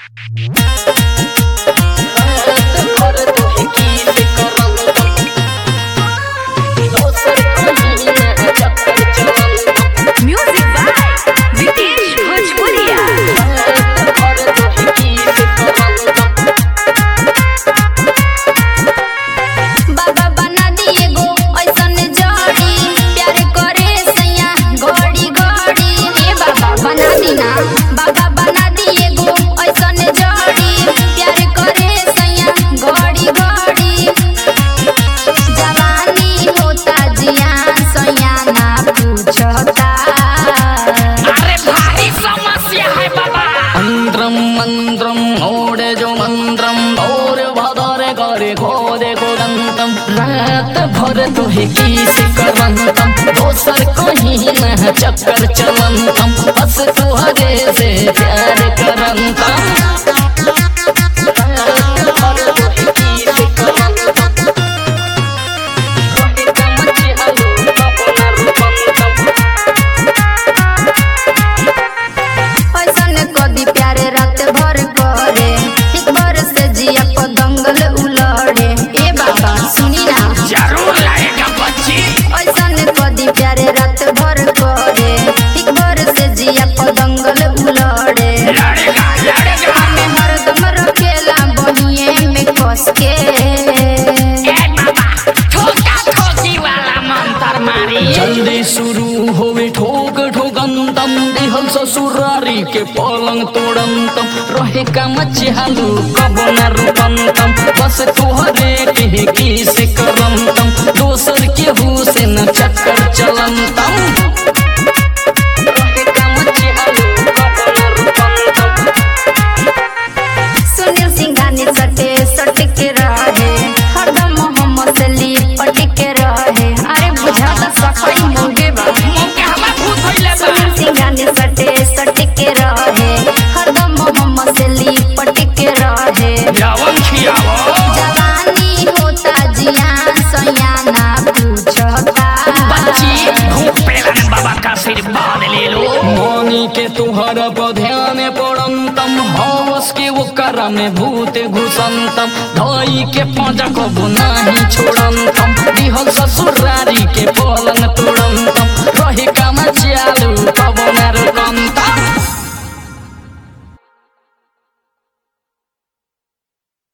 Music by Vitesh Bhojpuria. बाबा बना दिए गो ऐसन जड़ी प्यार करे सैया घड़ी घड़ी हे बाबा बना दीना बाबा बना दिए गो ऐसन जड़ी प्यार करे सैया घड़ी घड़ी जवानी होता जियान सैया ना पूछता अरे भारी समस्या है बाबा మంత్రం మంత్రం ఓడేజో మంత్రం और भदरे करे खोदे कोदंतम रात भर तुहे की से करंतम दोसर कहीं न चक्कर चलंतम बस तुहरे से प्यार करंतम रात भर तुहे की से करंतम रोहित मचे हलो अपना रूपंतम ऐसन कदी प्यारे रात भर करे एक बार से जिया को दंगल उलड़े ए बाबा सुनी ना जरूर लाएगा बच्ची ऐसन कदी प्यारे रात भर करे एक बार से जिया को दंगल उलड़े लड़ेगा लड़ेगा हमें हरदम रखेला बहिए में कस के ए बाबा ठोका ठोकी वाला मंत्र मारी जल्दी शुरू होवे ठोक ठोकंतम दिहल ससुरारी के पलंग तोड़ंतम रहे का मच्छालू कब न रुकंतम बस तुहरे के की से करंतम दोसर के हु से न चक्कर चलंतम रहे का मच्छालू कब न रुकंतम सुनील सिंघानी सटे सट के रहे हरदम मोहम्मद से लिपट के रहे अरे बुझाता सफाई मोगे बा मुंह हवा भूत होइले बा सुनील सिंघानी सटे सट के रहे हरदम मोहम्मद से लिपट के रहे जवन खियावो जवानी होता जियान सयाना पूछता बच्ची भूख पेलन बाबा का आशीर्वाद ले लो मौनी के तुहर पर ध्यान पड़ंतम हवस के वो कर में भूत घुसंतम धोई के पाँच को बुनाही छोड़ंतम दिहल ससुरा